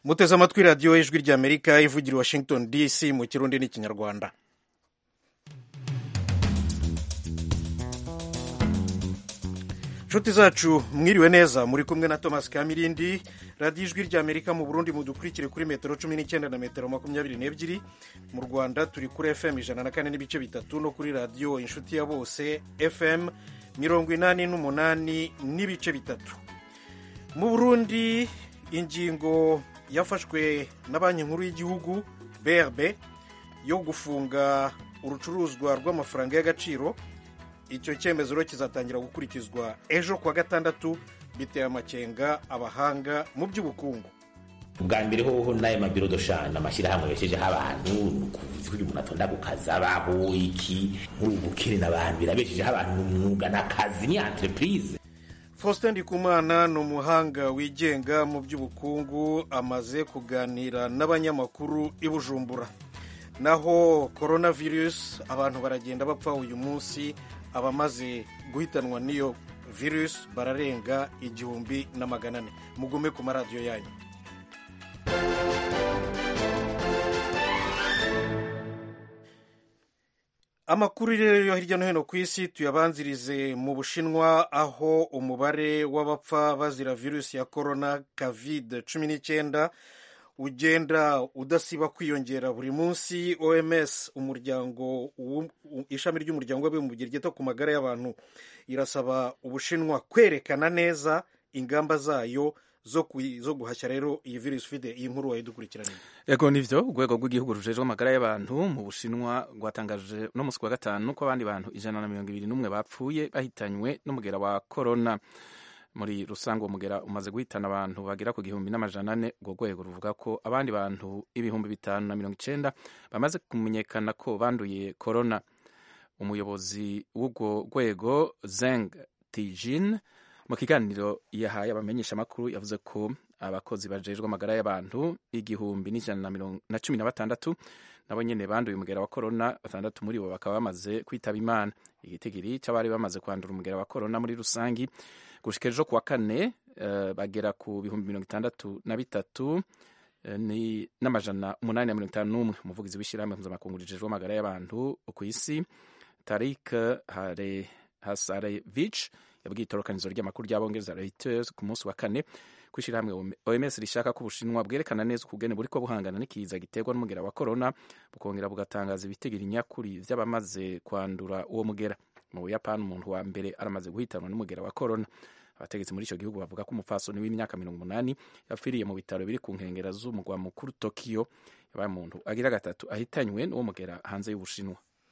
muteze amatwi radiyo y'ijwi ry'amerika ivugira i washington dc mu kirundi n'ikinyarwanda inshuti zacu mwiriwe neza muri kumwe na thomas kamirindi radiyo ijwi ry'amerika mu burundi mudukurikire kuri metero cumi n'icyenda na metero makumyabiri n'ebyiri mu rwanda turi kuri fm ijana na kane n'ibice bitatu no kuri radiyo inshuti ya bose fm mirongo inani n'umunani n'ibice bitatu mu burundi ingingo yafashwe na banki nkuru y'igihugu brb yo gufunga urucuruzwa rw'amafaranga y'agaciro icyo cyemezo rero kizatangira gukurikizwa ejo kuwa gatandatu biteye amakenga abahanga mu by'ubukungu ubwa mbere hoho n'ayo mabiro doshana amashyirahamwe yabeshejeho abantu kugira umuntu atonda ku kazi abaho iki nk'ubukene n'abantu birabeshejeho abantu umwuga n'akazi ni entreprise faustin ndikumana ni umuhanga wigenga mu by'ubukungu amaze kuganira n'abanyamakuru i bujumbura naho coronavirus abantu baragenda bapfa uyu munsi abamaze guhitanwa n'iyo virusi bararenga igihumbi na magana ane mugume ku maradiyo yanyu amakuru rero yo hirya no hino ku isi tuyabanzirize mu bushinwa aho umubare w'abapfa bazira virusi ya korona covid cumi n'icyenda ugenda udasiba kwiyongera buri munsi oms umuryango ishami ry'umuryango w'abibumbye ryita ku magara y'abantu irasaba ubushinwa kwerekana neza ingamba zayo zo guhashya rero iyi virusi ufite iyi nkuru wayidukurikiraniye yego nivyo urwego rw'igihugu rujejwe amagara y'abantu mu bushinwa rwatangaje no musi wa gatanu ko abandi bantu ijana na mirongo ibiri n'umwe bapfuye bahitanywe n'umugera wa korona muri rusange uwo mugera umaze guhitana abantu bagera ku gihumbi n'amajana ane urwo rwego ruvuga ko abandi bantu ibihumbi bitanu na mirongo icenda bamaze kumenyekana ko banduye korona umuyobozi w'urwo rwego zeng tijin mu kiganiro yahaye abamenyesha amakuru yavuze ko abakozi bajejwe amagara y'abantu igihumbi n'ijana na cumi na batandatu nabo nyene banduye umugera wa korona batandatu muri bo bakaba bamaze kwitaba imana igitigiri c'abari bamaze kwandura umugera wa korona muri rusangi gushika ejo kuwa kane uh, bagera ku bihumbi mirongo itandatu na bitatu uh, ni n'amajana umunani na mirongo itanu n'umwe umuvugizi w'ishyirahamwe mpuzamakungu rijejwe amagara y'abantu ku isi tarik hare hasarevich yabwiye itorokanizo ry'amakuru ry'abongereza reuters ku munsi wa kane ko ishyirahamwe oms rishaka ko ubushinwa bwerekana neza ukugene buriko buhangana n'ikiza giterwa n'umugera wa korona bukongera bugatangaza ibitegera inyakuri vy'abamaze kwandura uwo mugera mu buyapani umuntu wa mbere aramaze guhitanwa n'umugera wa korona abategetsi muri ico gihugu bavuga ko umupfasoni w'imyaka mirongo umunani yapfiriye mu bitaro biri ku nkengera z'umugwa mukuru tokiyo yabaye umuntu agira gatatu ahitanywe n'uwo mugera hanze y'ubushinwa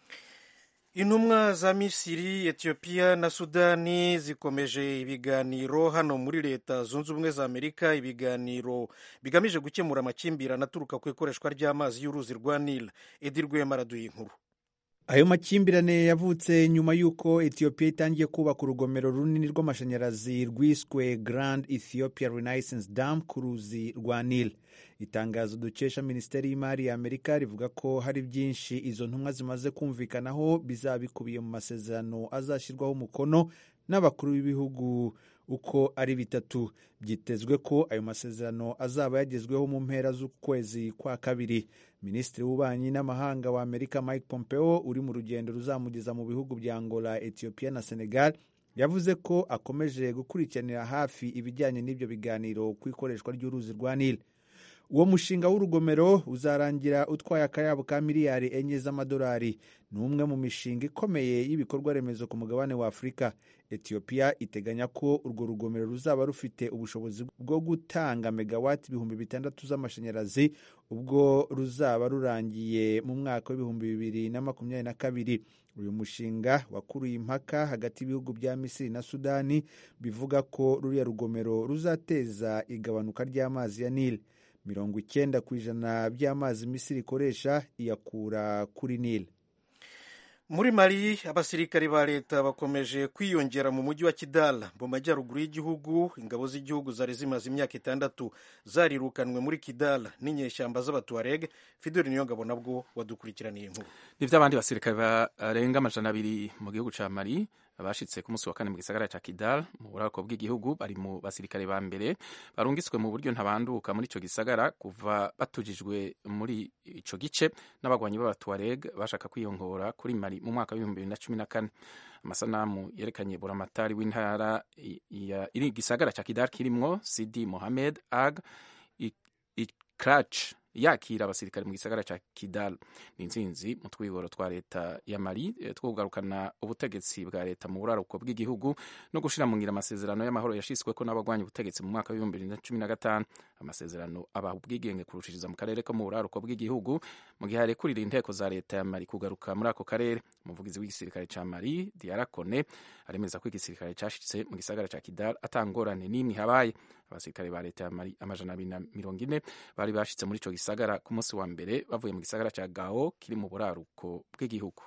intumwa za misiri etiyopiya na sudani zikomeje ibiganiro hano muri leta zunze ubumwe za amerika ibiganiro bigamije gukemura amakimbirane aturuka ku ikoreshwa ry'amazi y'uruzi rwa nil edi rwema araduye inkuru ayo makimbirane yavutse nyuma y'uko etiyopiya itangiye kubaka urugomero runini rw'amashanyarazi rwiswe grand ethiopia renaissance dam ku ruzi rwa nil itangazo dukesha minisiteri y'imari ya amerika rivuga ko hari byinshi izo ntumwa zimaze kumvikanaho bizaba bikubiye mu masezerano azashyirwaho umukono n'abakuru b'ibihugu uko ari bitatu byitezwe ko ayo masezerano azaba yagezweho mu mpera z'ukwezi kwa kabiri minisitiri w'ububanyi n'amahanga wa amerika mike pompeo uri mu rugendo ruzamugeza mu bihugu bya angola etiyopiya na senegal yavuze ko akomeje gukurikiranira hafi ibijyanye n'ibyo biganiro ku ikoreshwa ry'uruzi rwa nil uwo mushinga w'urugomero uzarangira utwaye akayabo ka miliyari enye z'amadolari ni umwe mu mishinga ikomeye y'ibikorwa remezo ku mugabane wa afurika etiyopiya iteganya ko urwo rugomero ruzaba rufite ubushobozi bwo gutanga megawati ibihumbi bitandatu z'amashanyarazi ubwo ruzaba rurangiye mu mwaka w'ibihumbi bibiri na makumyabiri na kabiri uyu mushinga wakuruye impaka hagati y'ibihugu bya misiri na sudani bivuga ko ruriya rugomero ruzateza igabanuka ry'amazi ya nili mirongo icyenda ku ijana by'amazi misiri ikoresha iyakura kuri nili muri mali abasirikari ba leta bakomeje kwiyongera mu mujyi wa kidal mu majyaruguru y'igihugu ingabo z'igihugu zari zimaze imyaka itandatu zarirukanwe muri kidal n'inyeshyamba z'abatuareg fideli niyo ngabo nabwo wadukurikiraniye inkuru nivyo abandi basirikare barenga amajana abiri mu gihugu ca mali bashitse ku munsi wa kane mu gisagara ca Kidal mu buraruko bw'igihugu bari mu basirikare ba mbere barungitswe mu buryo ntabanduka muri ico gisagara kuva batujijwe muri ico gice n'abagwanyi b'abatuareg bashaka kwiyongora kuri Mali mu mwaka w'ibihumbi bibiri na cumi na kane amasanamu yerekanye buramatari w'intara iri gisagara ca Kidal kirimwo Sidi Mohamed Ag Ikrach yakira abasirikare mu gisagara ca Kidal ni intsinzi mu twigoro twa leta ya Mali two kugarukana ubutegetsi bwa leta mu buraruko bw'igihugu no gushira mu ngira amasezerano y'amahoro yashisweko n'abagwanya ubutegetsi mu mwaka w'ibihumbi bibiri na cumi na gatanu amasezerano abaha ubwigenge kurushiriza mu karere ko mu buraruko bw'igihugu mu gihe harekurira inteko za leta ya Mali kugaruka muri ako karere umuvugizi w'igisirikare ca Mali Diara Kone aremeza ko igisirikare cashitse mu gisagara ca Kidal atangorane n'imwe habaye abasirikare ba leta ya Mali amajana abiri na mirongo ine bari bashitse muri ico gisagara ku munsi wa mbere bavuye mu gisagara ca Gao kiri mu buraruko bw'igihugu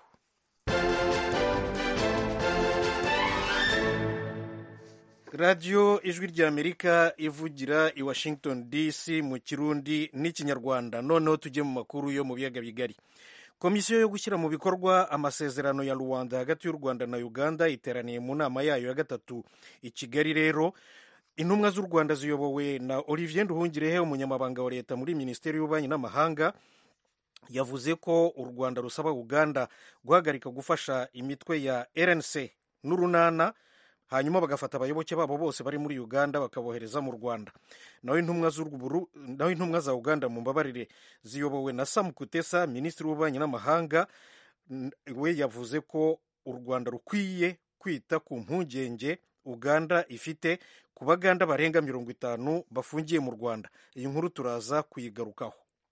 radiyo ijwi ry'amerika ivugira i washington dc mu kirundi n'ikinyarwanda noneho tujye mu makuru yo mu biyaga bigari komisiyo yo gushyira mu bikorwa amasezerano ya rwanda hagati y'u rwanda na uganda iteraniye mu nama yayo ya gatatu i kigali rero intumwa z'u rwanda ziyobowe na olivier nduhungirehe umunyamabanga wa leta muri minisiteri y'ububanyi n'amahanga yavuze ko u rwanda rusaba uganda guhagarika gufasha imitwe ya rnc n'urunana hanyuma bagafata abayoboke babo bose bari muri uganda bakabohereza mu rwanda naho intumwa za uganda mu mbabarire ziyobowe na sam kutesa minisitiri w'ububanyi n'amahanga we yavuze ko u rwanda rukwiye kwita ku mpungenge uganda ifite ku baganda barenga mirongo itanu bafungiye mu rwanda iyi nkuru turaza kuyigarukaho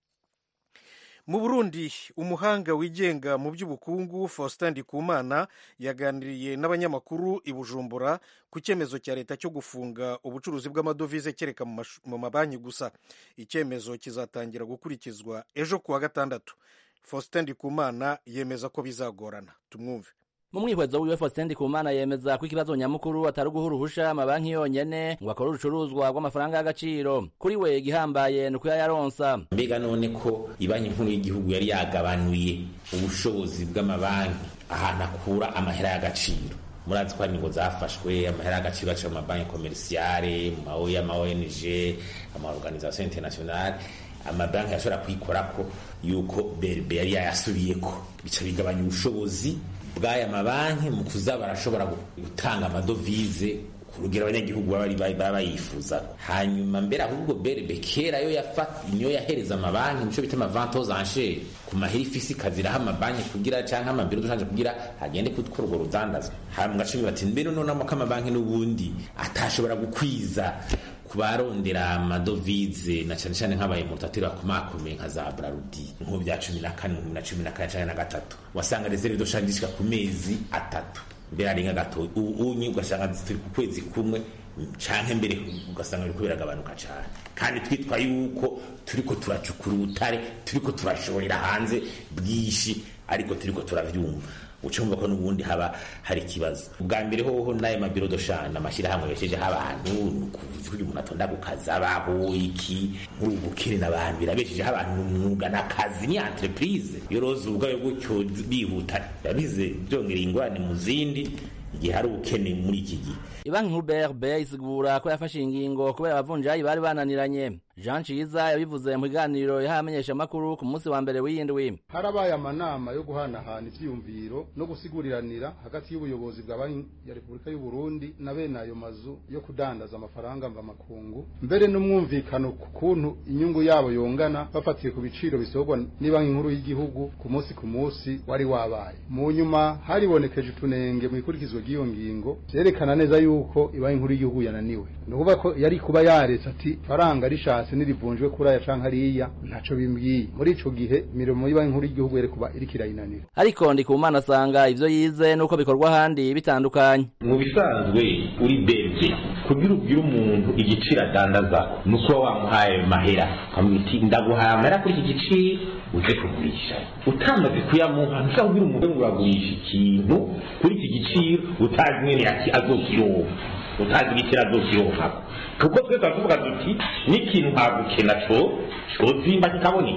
mu burundi umuhanga wigenga mu by'ubukungu faustin ndikumana yaganiriye n'abanyamakuru i bujumbura ku cyemezo cya leta cyo gufunga ubucuruzi bw'amadovize kereka mu mabanki gusa icyemezo kizatangira gukurikizwa ejo kuwa gatandatu faustin ndikumana yemeza ko bizagorana tumwumve mu mwihwezo wiwe Faustin Ndikumana yemeza ko ikibazo nyamukuru atari uguha uruhusha amabanki yonyene ngo akore urucuruzwa rw'amafaranga y'agaciro kuri we igihambaye ni uko yayaronsa mbega none ko ibanki nkuru y'igihugu yari yagabanuye ubushobozi bw'amabanki ahantu akura amahera y'agaciro murazi ko hari ingingo zafashwe amahera y'agaciro aciye mu mabanki komerisiyare mu ma ama ONG ama organisation internationale amabanki yashobora kuyikorako yuko BRB yari yayasubiyeko bica bigabanya ubushobozi bw'aya mabanki mu kuza barashobora gutanga amadovize ku rugero abanyagihugu baba bayifuza hanyuma mbere ahubwo berebe kera yo yafata niyo yahereza amabanki muco bita amavante aux enchères ku mahera ifisi ikaziraho amabanki kugira canke amabiro dushanje kugira hagende kutwara urwo rudandazwa hama mugacumi bati mbere nonamo ko amabanki n'ubundi atashobora gukwiza kubarondera amadovize na cyane cyane nk'abaye mutatira bakomakomeye nka za Brarudi nko bya cumi na kane na cumi na kane cyane na gatatu wasanga reserve doshanje zishika ku mezi atatu mbere ari nka gato unyi ugasanga zituri ku kwezi kumwe canke mbere ugasanga biriko biragabanuka cane kandi twitwa yuko turiko turacukura ubutare turiko turashorera hanze bwinshi ariko turiko turavyumva ucumva ko n'ubundi haba hari ikibazo ubwa mbere hoho n'ayo mabiro doshana amashyirahamwe yashijeho abantu kugira umuntu atonda ku kazi abaho iki nk'ubukene n'abantu birabeshejeho abantu umwuga n'akazi ni entreprise yoroza ubwayo gutyo bihuta yabize byongereye ingorane mu zindi igihe hari ubukene muri iki gihe ibanki nkuru brb isigura ko yafashe ingingo kubera abavunjayi bari bananiranye jean ciza yabivuze mu biganiro yahaye amenyeshamakuru ku munsi wa mbere w'iyindwi harabaye amanama yo guhanahana ivyiyumviro no gusiguriranira hagati y'ubuyobozi bwa banki ya repubulika y'u burundi na bene ayo mazu yo kudandaza amafaranga mvamakungu mbere n'umwumvikano ku kuntu inyungu yabo yongana bafatiye ku biciro bisorwa n'ibanki nkuru y'igihugu ku munsi ku munsi wari wabaye mu nyuma haribonekeje utunenge mu ikurikizwa ry'iyo ngingo vyerekana neza yuko ibanki nkuru y'igihugu yananiwe ni ukuvuga ko yari kuba yaretse ati faranga rishatse nirivunjwe kuri aya canke hariya ntaco bimbwiye muri ico gihe imirimo y'ibanki nkuru y'igihugu yari kuba iriko irayinanira ariko ndikumana asanga ivyo yize nuko bikorwa ahandi bitandukanye mu bisanzwe uri bebye kugira ubwire umuntu igiciro adandaza ni uko wamuhaye mahera ukamubwira uti ndaguhaye amahera kuri iki giciro uje kugurisha utamaze kuyamuha ntushobora kubwira umuntu ngo uragurisha ikintu kuri iki giciro utazi mwene yaki azokironka utazi igiciro azokironkako kuko twe turavuga duti n'ikintu ntabwo ukena co cozimba kikaboneka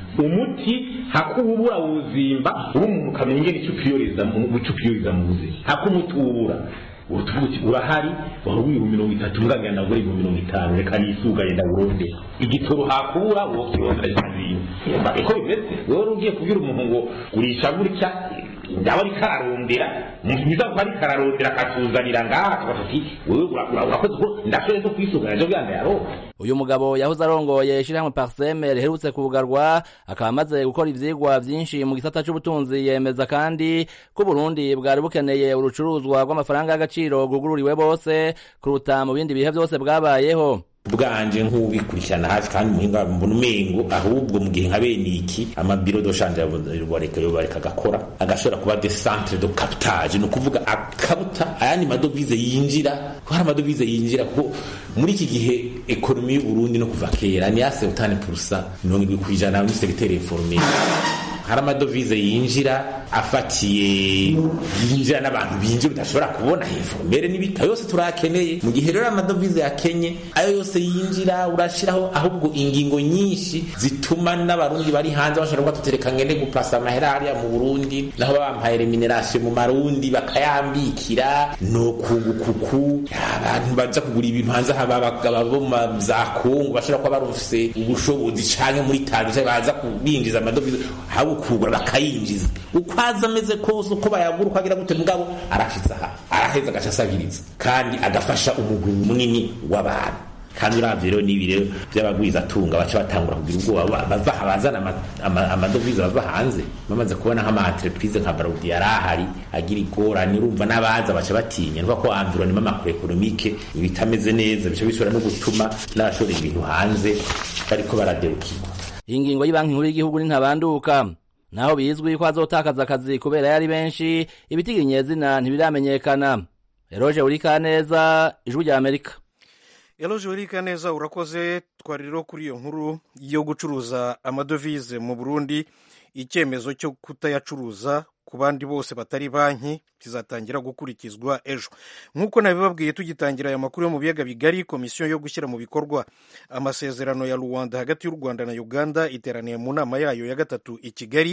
umuti hakubura wuzimba uri umuntu ukamenya ingene icyo upiyoriza mu icyo upiyoriza mu buzima hakumuti ubura utuvuga uti urahari wari wibihumbi mirongo itatu mbwagana nagura ibihumbi mirongo itanu reka nisuganye ndawurondera igitoro hakubura uwo kirondera kizima iko bimeze wowe ugiye kubwira umuntu ngo gurisha gutya ndaba ariko ararondera mwiza ko ariko ararondera akatuzanira ngaha tukavuga ati wewe urakoze ko ndashoboye zo kwisuganya ejo bwanda yaronka uyu mugabo yahoze arongoye ishyirahamwe parseme riherutse kubugarwa akaba amaze gukora ivyigwa vyinshi mu gisata c'ubutunzi yemeza kandi ko Burundi bwari bukeneye urucuruzwa rw'amafaranga y'agaciro gugururiwe bose kuruta mu bindi bihe vyose bwabayeho bwanje nk'ubikurikirana hafi kandi umuhinga mbona umengo ahubwo mu gihe nka bene iki amabiro doshanje bareka yo bareka agakora agashobora kuba de centre de captage ni ukuvuga akabuta ayandi madovize yinjira ko hari amadovize yinjira kuko muri iki gihe ekonomi y'u Burundi no kuva kera ni yase utane purusa mirongo irindwi ku ijana muri segiteri informel hari amadovize yinjira afatiye yinjira n'abantu binjira udashobora kubona informere n'ibita yose turakeneye mu gihe rero amadovize yakenye ayo yose yinjira urashiraho ahubwo ingingo nyinshi zituma n'abarundi bari hanze bashobora kuba tutereka ngende gupasa amahera hariya mu Burundi naho bampaye remuneration mu marundi bakayambikira no kungukuku abantu baza kugura ibintu hanze abagabo bo mu za Kongo bashobora kuba barufise ubushobozi canke muri Tanzania baza kubinjiza amadovize habo kugura bakayinjiza uko aza ameze kose uko bayagura uko agira gute mugabo arashitse aha araheza agaca asabiriza kandi agafasha umugwi munini w'abantu kandi uravye rero n'ibi rero vy'abagwiza atunga baca batangura kugira ubwoba bava bazana amadovize bava hanze bamaze kubona nk'ama entreprise nka Barudi yari ahari agira igorane urumva n'abaza baca batinya nuko ko environnement macroeconomique ibitameze neza bica bishobora no gutuma n'abashora ibintu hanze bariko baraderukirwa iyi ngingo y'banki nkuru y'igihugu nintabanduka naho bizwi ko azotakaza akazi kubera yari benshi ibitiginyezina ntibiramenyekana eroje urikaneza ijwi rya amerika eroje urikaneza urakoze twari rero kuri iyo nkuru yo gucuruza amadovize mu burundi icyemezo cyo kutayacuruza ku bandi bose batari banki kizatangira gukurikizwa ejo nk'uko nabibabwiye tugitangira aya makuru yo mu biyaga bigari komisiyo yo gushyira mu bikorwa amasezerano ya rwanda hagati y'u rwanda na uganda iteraniye mu nama yayo ya gatatu i kigali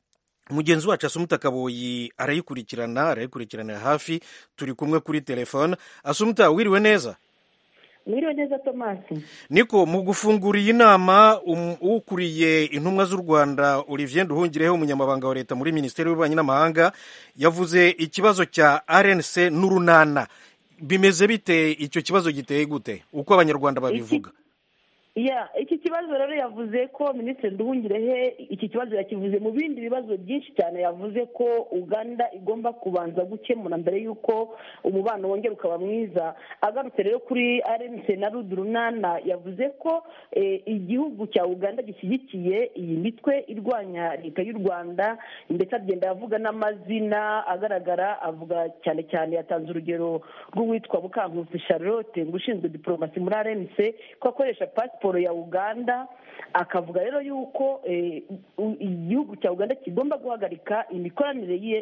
mugenzi wacu asumuta kaboyi arayikurikirana arayikurikiranira hafi turi kumwe kuri telefone asumuta wiriwe neza mwiriwe neza tomasi niko mu gufungura iyi nama ukuriye intumwa z'u rwanda olivier nduhungireho umunyamabanga wa leta muri minisiteri y'ububanyi n'amahanga yavuze ikibazo cya rnc n'urunana bimeze bite icyo kibazo giteye gute uko abanyarwanda babivuga ya iki kibazo rero yavuze ko minisitiri nduhungirehe iki kibazo yakivuze mu bindi bibazo byinshi cyane yavuze ko uganda igomba kubanza gukemura mbere y'uko umubano wongera ukaba mwiza agarutse rero kuri rnc na rudurunana yavuze ko igihugu cya uganda gishyigikiye iyi mitwe irwanya leta y'u rwanda ndetse agenda avuga n'amazina agaragara avuga cyane cyane yatanze urugero rw'uwitwa bukankusi charlotte ngo ushinzwe diporomasi muri rnc ko akoresha pasiporo ya uganda akavuga rero yuko igihugu cya uganda kigomba guhagarika imikoranire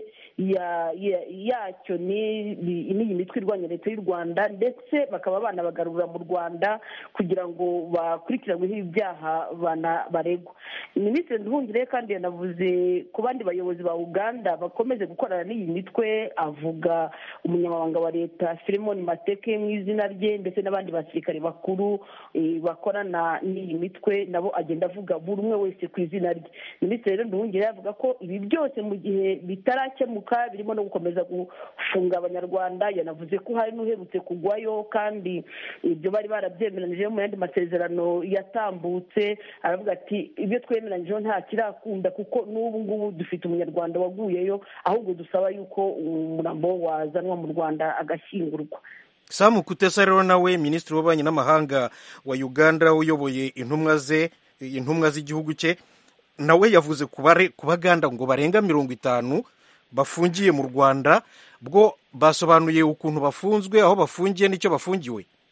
yacyo n'iyi mitwe irwanya leta y'u rwanda ndetse bakaba banabagarura mu rwanda kugira ngo bakurikiranweho ibyaha baregwa minisitiri nduhungire kandi yanavuze ku bandi bayobozi ba uganda bakomeze gukorana n'iyi mitwe avuga umunyamabanga wa leta filemoni mateke mu izina rye ndetse n'abandi basirikare bakuru bakorana n'iyi mitwe nabo agenda avuga buri umwe wese ku izina rye minisitiri rero nduhungire avuga ko ibi byose mu gihe bitarakemuka birimo no gukomeza gufunga abanyarwanda yanavuze ko hari n'uherutse kugwayo kandi ibyo bari barabyemeranyije mu yandi masezerano yatambutse aravuga ati ibyo twemeranyijeho nta kirakunda kuko n'ubu ngubu dufite umunyarwanda waguyeyo ahubwo dusaba yuko umurambo wazanwa mu rwanda agashyingurwa samu kutesa rero nawe minisitiri w'ububanyi n'amahanga wa uganda uyoboye intumwa ze intumwa z'igihugu cye nawe yavuze ku baganda ngo barenga mirongo itanu bafungiye mu rwanda bwo basobanuye ukuntu bafunzwe aho bafungiye n'icyo bafungiwe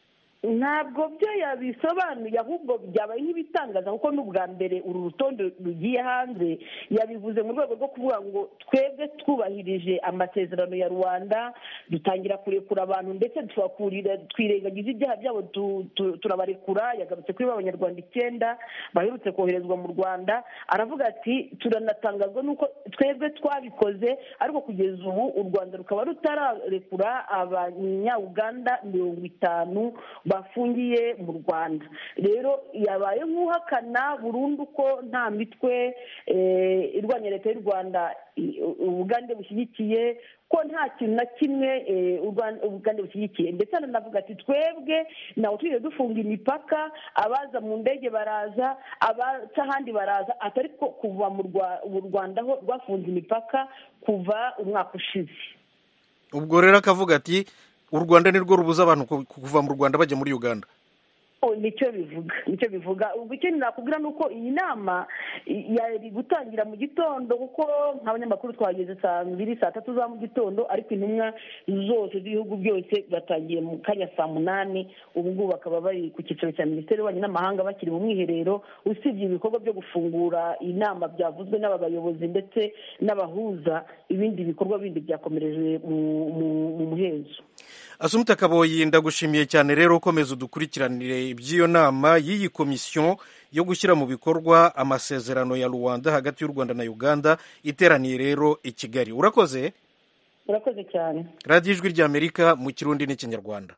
ntabwo byo yabisobanuye ahubwo byabaye nk'ibitangaza kuko n'ubwa mbere uru rutonde rugiye hanze yabivuze mu rwego rwo kuvuga ngo twebwe twubahirije amasezerano ya rwanda dutangira kurekura abantu ndetse tubakurira twirengagiza ibyaha byabo tu- tu- turabarekura yagarutse kuri ba banyarwanda icyenda baherutse koherezwa mu rwanda aravuga ati turanatangazwa n'uko twebwe twabikoze ariko kugeza ubu u rwanda rukaba rutararekura abanyauganda mirongo itanu bafungiye mu rwanda rero yabaye nk'uhakana burundu ko nta mitwe eh, irwanya leta y'u rwanda i- ubugande bushyigikiye ko nta kintu na kimwe eh, u Rwan- ubugande bushyigikiye ndetse ananavuga ati twebwe ntabwo tujye dufunga imipaka abaza mu ndege baraza abaca ahandi baraza atari ko kuva mu Rwa- mu rwanda ho rwafunze imipaka kuva umwaka ushize ubwo rero akavuga ati u rwanda nirwo rubuza abantu ku- kuva mu rwanda bajya muri uganda Oh, nicyo bivuga nicyo bivuga ubwo icyo nakubwira ni uko iyi nama i- yari gutangira mu gitondo kuko nk'abanyamakuru twageze saa mbiri saa tatu za mu gitondo ariko intumwa zose z'ibihugu byose batangiye mu kanya saa munani ubu ngubu bakaba bari ku cyicaro cya minisiteri y'ububanyi n'amahanga bakiri mu mwiherero usibye ibikorwa byo gufungura inama byavuzwe n'aba bayobozi ndetse n'abahuza ibindi bikorwa bindi byakomereje mu- mu- mu muhezo asumuta kaboyi ndagushimiye cyane rero ukomeza udukurikiranire iby'iyo nama y'iyi komisiyo yo gushyira mu bikorwa amasezerano ya rwanda hagati y'u rwanda na uganda iteraniye rero i kigali urakoze urakoze cyane radiyo ijwi ry'amerika mu kirundi n'ikinyarwanda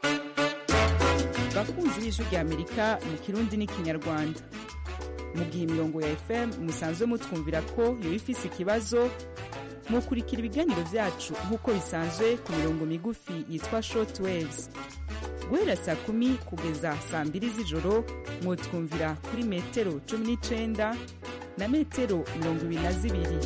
bakunzi b'ijwi ry'amerika mu kirundi n'ikinyarwanda mu gihe imirongo ya fm musanzwe mutwumvira ko yoba ifise ikibazo mukurikira ibiganiro byacu nk'uko bisanzwe ku mirongo migufi yitwa short waves guhera saa kumi kugeza saa mbiri z'ijoro mwutwumvira kuri metero cumi n'icenda na metero mirongo ibiri na zibiri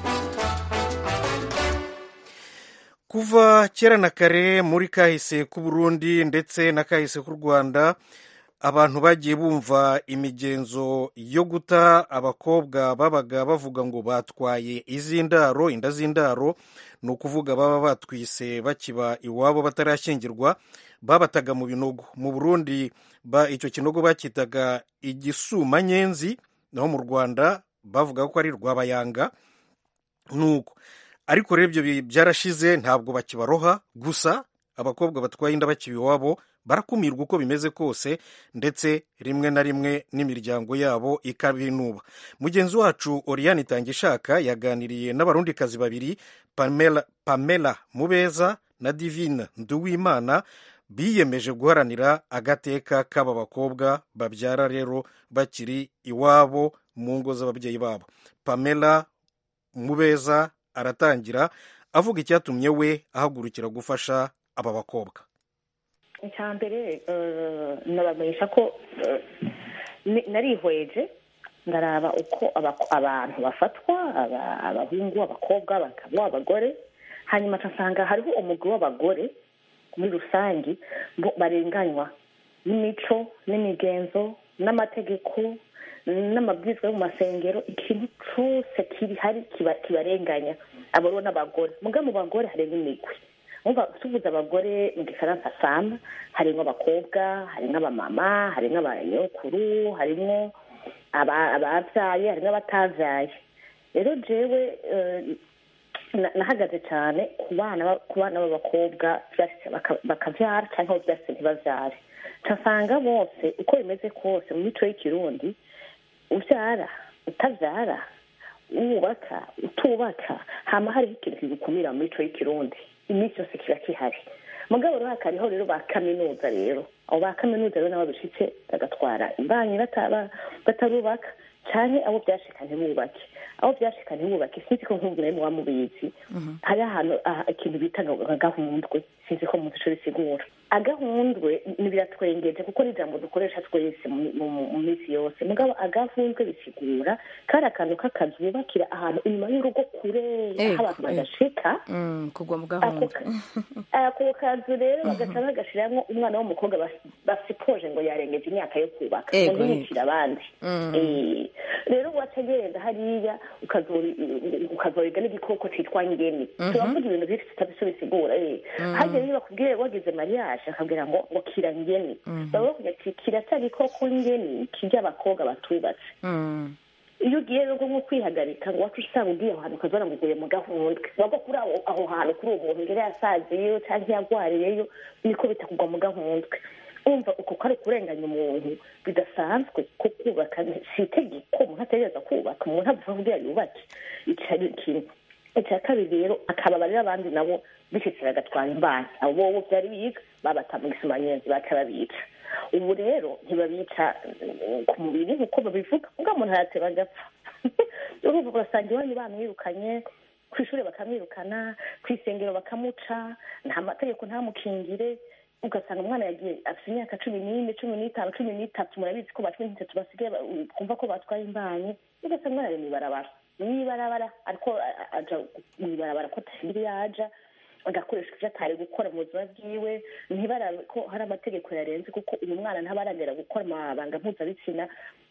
kuva kera na kare muri kahise k'u Burundi ndetse na kahise k'u Rwanda abantu bagiye bumva imigenzo yo guta abakobwa babaga bavuga ngo batwaye iz'indaro inda z'indaro ni ukuvuga baba batwise bakiba iwabo batarashyingirwa babataga mu binogo mu burundi ba icyo kinogo bacyitaga igisumanyenzi naho mu rwanda bavuga ko ari rwabayanga nuko ariko rero ibyo bi- byarashize ntabwo bakibaroha gusa abakobwa batwaye inda bakiba iwabo barakumirwa uko bimeze kose ndetse rimwe na rimwe n'imiryango yabo ikabinuba mugenzi wacu oriane itangishaka yaganiriye n'abarundikazi babiri pamela, pamela mubeza na divine nduwimana biyemeje guharanira agateka k'aba bakobwa babyara rero bakiri iwabo mu ngo z'ababyeyi babo pamela mubeza aratangira avuga icyatumye we ahagurukira gufasha aba bakobwa icya mbere eh, nabamenyesha ko eh, ni- narihweje ndaraba uko abako- abantu bafatwa aba- abahungu abakobwa abagabo abagore hanyuma nsanga hariho umugwi w'abagore muri rusange bo- barenganywa n'imico n'imigenzo n'amategeko n'amabwizwa yo mu masengero ikintu cyose kiri hari kiba- kibarenganya abo rero n'abagore muga mu bagore harimo imigwi umva tuvuze abagore mu gifaransa fama harimo abakobwa harimo abamama harimo abanyokuru harimo aba- ababyaye harimo abatavyaye rero jewe eh, na- nahagaze cyane ku bana ba- ku bana b'abakobwa vyashitse baka- bakavyara cyangwa aho vyashitse ntibavyare nsanga bose uko bimeze kose mu mico y'ikirundi uvyara utavyara wubaka utubaka hama hariho ikintu kigukumira mu mico y'ikirundi iminsi yose kiba kihari mugabo rero hakariho rero ba kaminuza rero abo ba kaminuza rero nabo bishitse bagatwara imbanyi bataba- batarubaka canke abo byashika ntibubake abo byashika ntibubake sinzi ko nk'ubu nawe muba mubizi hari ahantu ah, ikintu bita nga- gahundwe sinzi ko muzi ico bisigura agahundwe ni biratwengeje kuko ni ijambo dukoresha twese mu- mu mu- mu minsi yose mugabo agahundwe bisigura kari akantu k'akazu bubakira ahantu inyuma y'urugo kure aho Ego, abantu ego. badashika Mm, kugwa mu ako gahunda ka- ako kazu rero bagaca bagashiramwo umwana w'umukobwa bas- basipoje ngo yarengeje imyaka yo kubaka Ego, ngo ntiyicire abandi Mm. Eh, rero wacagenda hariya ukazori- ukazoriga n'igikoko citwa ngeni turavuga ibintu byinshi tutari bisigura eh. harya rero bakubwiye wagize mariage bashaka kubwira ngo ngo kira ngeni baba bavuga ati kiracyari koko ngeni kirya abakobwa batubatse iyo ugiye rero nko kwihagarika ngo wacu usanga ugiye aho hantu ukazora ngo uguye mu gahundwe wagwa kuri aho aho hantu kuri uwo muntu ngere yasaziyeyo cyangwa yagwariyeyo niko bitakugwa mu gahundwe umva uko kari kurenganya umuntu bidasanzwe ko kubaka si itegeko umuntu ategereza kubaka umuntu avuga kugira yubake icyo ari ikintu icya kabiri rero akababarira abandi nabo bishyitse bagatwara imbanyi abo bobo byari biga babata mu gisumanyenzi baca babica ubu rero ntibabica ku mubiri nk'uko babivuga ubwo umuntu arateba agapfa urumva urasanga iwanyu bamwirukanye ku ishuri bakamwirukana ku isengero bakamuca nta mategeko ntamukingire ugasanga umwana yagiye afite imyaka cumi n'ine cumi n'itanu cumi n'itatu murabizi ko ba cumi n'itatu basigaye kumva ko batwaye imbanyi ugasanga umwana ari mu ibarabara mu ibarabara ariko aja mu ibarabara ko atagira iyo aja agakoresha ibyo atari gukora mu buzima bwiwe ntibarabe ko hari amategeko yarenze kuko uyu mwana ntabaragera gukora amabanga mpuzabitsina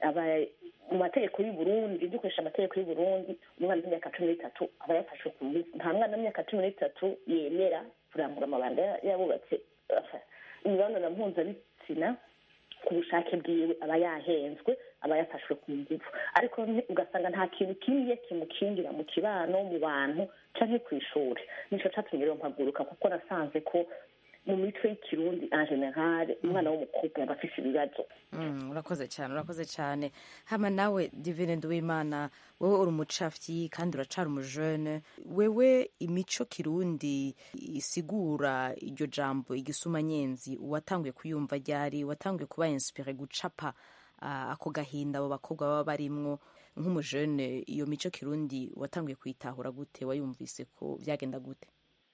mu mategeko y'u Burundi dukoresha amategeko y'u Burundi umwana w'imyaka cumi n'itatu aba yafashwe ku ngufu nta mwana w'imyaka cumi n'itatu yemera kurangura amabanga yabubatse imibonano mpuzabitsina ku bushake bwiwe aba yahenzwe aba yafashwe ku ngufu ariko ugasanga nta kintu kimwe kimukingira mu kibano mu bantu canke ku ishuri nico catumye rero mpaguruka kuko nasanze ko mu mico y'ikirundi en general umwana w'umukobwa yaba afise ibibazo urakoze cyane urakoze cyane hama nawe divine nduwimana wowe uri umucafyi kandi uracara umujene wewe imico kirundi isigura iryo jambo igisumanyenzi watanguye kuyumva ryari watanguye kuba inspire gucapa ako gahinda abo bakobwa baba barimwo nk'umujene iyo mico kirundi watanguye kuyitahura gute wayumvise ko byagenda gute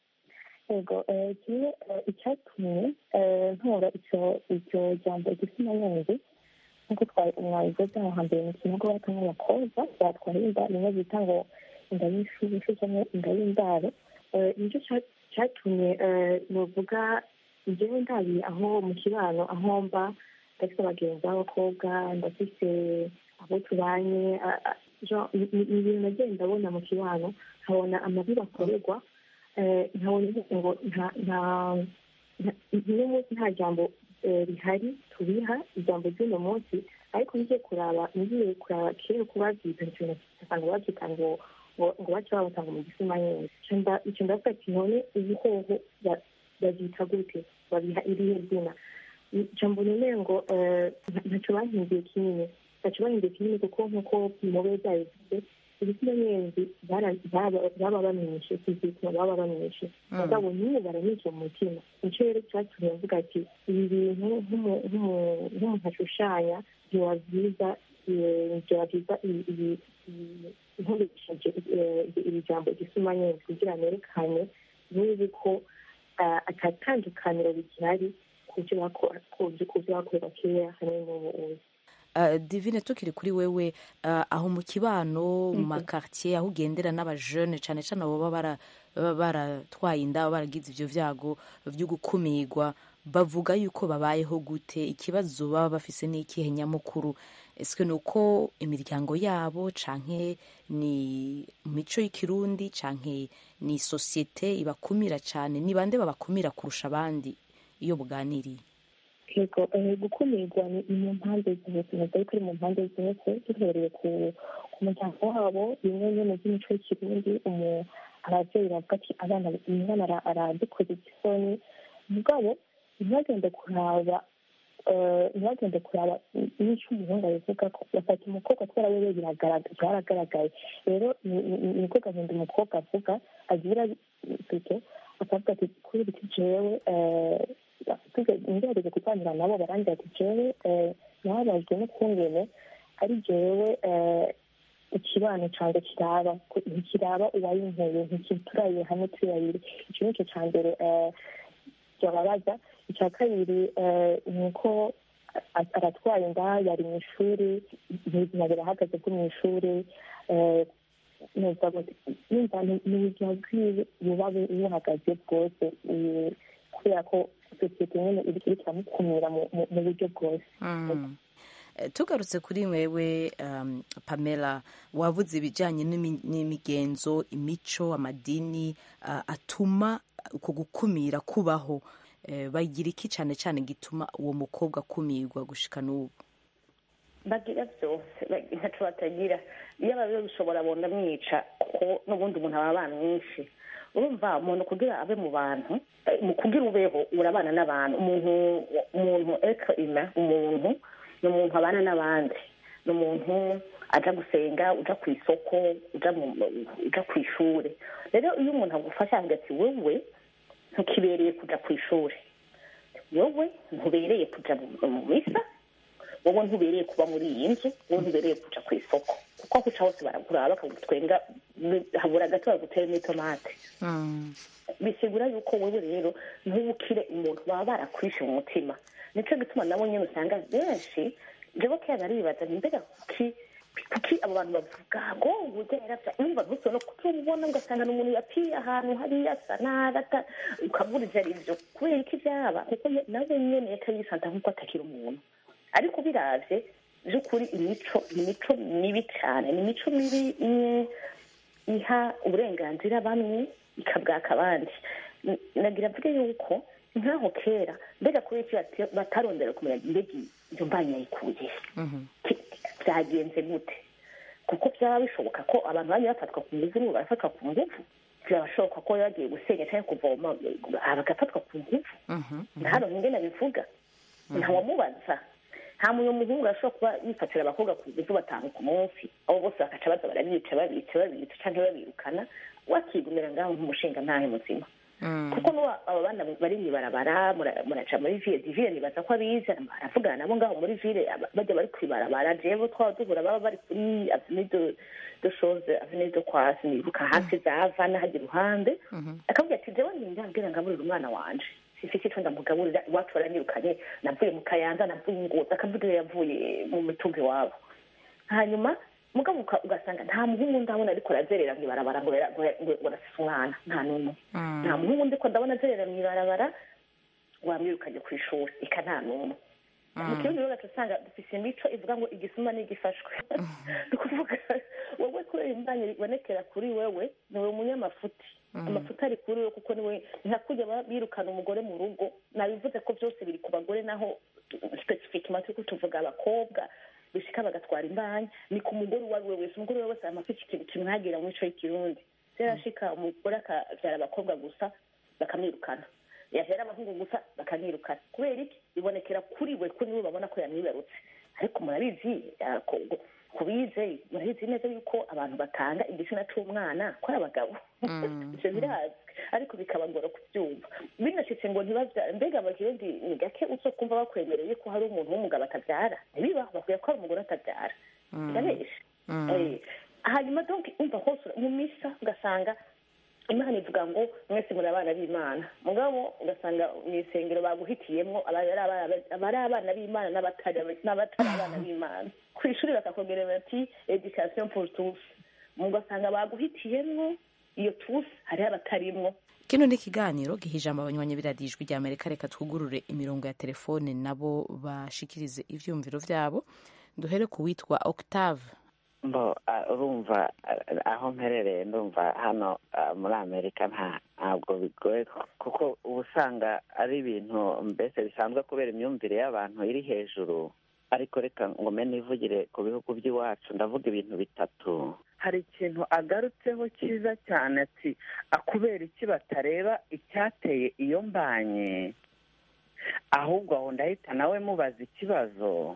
yego kimwe icyatumye ntora iryo jambo igisumanyenzi nk'uko mwabivuze aho hambere mu kinogo bata nk'abakobwa batwara inda rimwe bita ngo inda y'ishushu cyangwa inda y'indaro nicyo cyatumye nuvuga njyewe ndabi aho mu kibano aho mba ndafite abagenzi b'abakobwa ndafite abo tubanye ni ibintu nagiye ndabona mu kibano nkabona amabi bakorerwa nkabona ngo n'umunsi nta jambo rihari tubiha ijambo ry'uno munsi ariko ngiye kuraba ngiye kuraba kera ko babyita nsanga babyita ngo ngo bace babatanga mu gisumanyenzi icyo ndavuga ati none ibihoho babyita gute babiha irihe zina ijambo nyine ngo ntacyo bahinduye kinini ntacyo bahinduye kinini kuko nk'uko mube byabivuze ibisumanyenzi baba bamwishe kizituma baba bamwishe mugabo n'ubu baramwishe mu mutima nicyo rero cyatumye mvuga ati ibi bintu nk'umuntu ashushanya byaba byiza byaba byiza nkoresheje iri jambo igisumanyenzi kugira nerekane n'ubu ko atatandukaniro bigihari ku byo bakorera kera hamwe n'ubu ubu divine tukiri kuri wewe aho mu kibano mu makartier aho ugendera n'abajene cyane cyane abo baba baratwaye inda baragize ibyo byago byo gukumirwa bavuga yuko babayeho gute ikibazo baba bafise n'ikihe nyamukuru ese ni uko imiryango yabo canke ni mico y'ikirundi canke ni sosiyete ibakumira cyane ni bande babakumira kurusha abandi iyo buganiriye yego gukumirwa ni mu mpande zose ntabwo ariko ari mu mpande zose duhereye ku muryango wabo bimwe nyine by'imico y'ikirundi ababyeyi bavuga ati abana umwana aradukoze igisoni mugabo ntibagende kuraba ntibagende kuraba n'icyo umuhungu abivuga ko bafata umukobwa kubera we byaragaragaye rero niko gahinda umukobwa avuga agira bito akavuga ati kuri biti jewe ngerageze kuganira nabo barangira ati jewe nababajwe n'ukungene ari jewe ikibano cyanjye kiraba ntikiraba uwayinkuye ntikituraye hamwe turi babiri icyo ni cyo cya mbere byababaza icya kabiri ni uko aratwaye inda yari mu ishuri ubuzima burahagaze bwo mu ishuri numva n'ubuzima bwiwe buba buhagaze bwose kubera ko sosiyete nyine iri kiramukumira mu buryo bwose tugarutse kuri wewe pamela wavuze ibijyanye n'imigenzo imico amadini atuma uko gukumira kubaho eh, bagira iki cyane cyane gituma uwo mukobwa akumirwa gushika n'ubu bagira byose bag- ntaco batagira iyo ababe bishobora bonda mwica kuko n'ubundi umuntu aba abana mwinshi urumva umuntu kugira abe mu bantu eh, mu kugira ubeho urabana n'abantu umuntu umuntu etre humain umuntu ni umuntu abana n'abandi ni umuntu aja gusenga uja ku isoko uja mu uja ku ishuri rero iyo umuntu agufasha avuga ati wewe ntukibereye kuja ku ishuri wowe ntubereye kuja mu- mu misa wowe ntubereye kuba muri iyi nzu wowe ntubereye kuja ku isoko kuko aho uca hose baraguraba bakagutwenga habura gato baguteremo itomate bisigura yuko wowe rero ntubukire umuntu baba barakwishe mu mutima nico gituma nabo nyene usanga benshi jewe kera naribaza ni mbega kuki kuki abo bantu bavuga ngo uburyo yaravya umva ntuse no kutubona ugasanga ni umuntu yapiye ahantu hariya asa nabi ata- ukabura ivyo ari vyo kubera iki vyaba kuko ye- nawe nyene yaca yisanta nk'uko atakiri umuntu ariko biravye by'ukuri imico imico mibi cyane ni imico mibi imwe iha uburenganzira bamwe ikabwaka abandi N- nagira mvuge yuko nk'aho kera mbega kubera iki bati- batarondera kumenya mbega iyo mbanyi yayikuye Ki- byagenze gute kuko byaba bishoboka ko abantu bamwe bafatwa ku nguvu n'ubu barafatwa ku nguvu birashoboka ko bagiye gusenya cyangwa kuvoma bagafatwa ku nguvu hano ingene bivuga ntawamubaza nta muntu muhungu ashobora kuba yifatira abakobwa ku nguvu batanu ku munsi abo bose bakaca baza barabica babica babica cyangwa babirukana wakigumira ngaho nk'umushinga ntahe muzima kuko n'ubu abo bana bari mw'ibarabara mura- muraca muri ville diville nibaza ko abizi baravugana nabo ngaho muri ville aba- bajya bari kw'ibarabara jewe twaba duhura baba bari kuri avenue de de chose avenue de kwasi nibuka hasi zava n'ahajya iruhande akavuga ati jewe nindambwira ngaburira umwana wanje sifite ico ndamugaburira iwacu baranyirukanye navuye mu kayanza navuye ingozi akavuga iyo yavuye mu mitungo iwabo hanyuma mugabo uka- ugasanga nta muhungu ndabona ariko arazerera mw'ibarabara ngo yara- ngo yara- ngo arasise umwana nta n'umwe nta muhungu ndiko ndabona azerera mw'ibarabara wamwirukanye ku ishuri ika nta n'umwe mu kirundi rero gaca usanga dufise imico ivuga ngo igisuma n'igifashwe ni ukuvuga wowe kubera imbanyi ibonekera kuri wewe niwe umunyamafuti amafuti ari kuri wewe kuko niwe nka kurya ba- birukana umugore mu rugo nabivuze ko byose biri ku bagore naho specifiquement turiko tuvuga abakobwa bishika bagatwara imbanyi ni ku mugore uwo ari we wese umugore we wese amafite ikintu kimwagira mu mico y'ikirundi byarashika umugore akavyara abakobwa gusa bakamwirukana yahera abahungu gusa bakamwirukana kubera iki bibonekera kuri we ko niwe babona ko yamwibarutse ariko murabizi ah, ko- ko- kubize murabizi neza yuko abantu batanga igitsina c'umwana ko ari abagabo ivyo birazwi ariko bikabagora kubyumva binashitse ngo ntibavyara mbega abakirundi ni gake uzokumva bakwemereye ko hari umuntu w'umugabo atavyara ntibibaho bakwiye ko hari umugore atavyara birabesha Eh, hanyuma donc umva hose mu misa ugasanga imana ivuga ngo mwese muri abana b'imana mugabo ugasanga mu isengero baguhitiyemwo abari abana- abari abana b'imana n'abatari n'abatari abana b'imana ku ishuri bakakongera bati education pour tous ugasanga baguhitiyemwo iyo tous hariho abatarimwo kino ni ikiganiro giha ijambo abanywanyi biradijwi rya amerika reka twugurure imirongo ya telefone nabo bashikirize ivyumviro vyabo duhere ku witwa octave mbo ah, urumva ah, aho mperereye ndumva hano ah, muri amerika nta ntabwo bigoye kuko uba usanga ari ibintu mbese bisanzwe kubera imyumvire y'abantu iri hejuru ariko reka ngo mbe nivugire ku bihugu by'iwacu ndavuga ibintu bitatu hari ikintu agarutseho cyiza cyane ati akubera iki batareba icyateye iyo mbanye ahubwo aho ndahita nawe mubaza ikibazo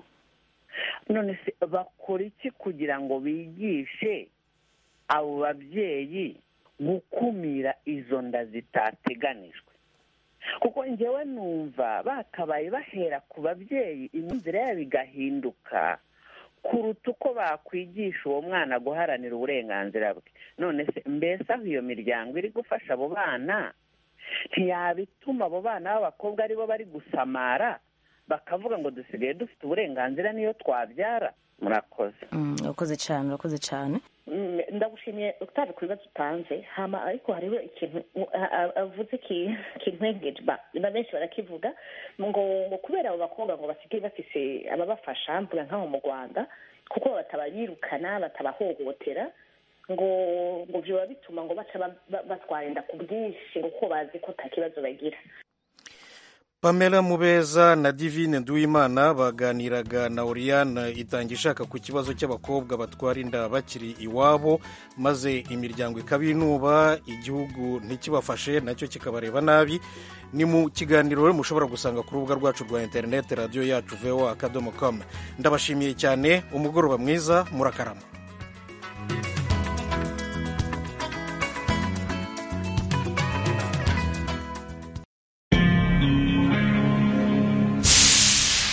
none se bakora iki kugira ngo bigishe abo babyeyi gukumira izo nda zitateganijwe kuko njyewe numva bakabaye bahera ku babyeyi imyumvire yabo igahinduka kuruta uko bakwigisha uwo mwana guharanira uburenganzira bwe none se mbese aho iyo miryango iri gufasha abo bana ntiyabituma abo bana b'abakobwa aribo bari gusamara bakavuga ngo dusigaye dufite uburenganzira niyo twabyara murakoze Mm, urakoze cyane urakoze cyane Mm, ndagushimiye utaje ku bibazo utanze hama ariko hariho ikintu uh, a- a- avuze ki- kintwengeje ba na benshi barakivuga ngo ngo kubera abo bakobwa ngo basigaye bafise ababafasha mvuga nk'aho mu rwanda kuko batabayirukana batabahohotera ngo ngo vyoba bituma ngo baca ba- ba- batwara inda ku bwinshi kuko bazi ko nta kibazo bagira pamela mubeza na divine nduwimana baganiraga na oriane itanga ishaka ku kibazo cy'abakobwa batwara inda bakiri iwabo maze imiryango ikabinuba igihugu ntikibafashe nacyo kikabareba nabi ni mu kiganiro rero mushobora gusanga ku rubuga rwacu rwa interineti radiyo yacu voa akadomo komu ndabashimiye cyane umugoroba mwiza murakarama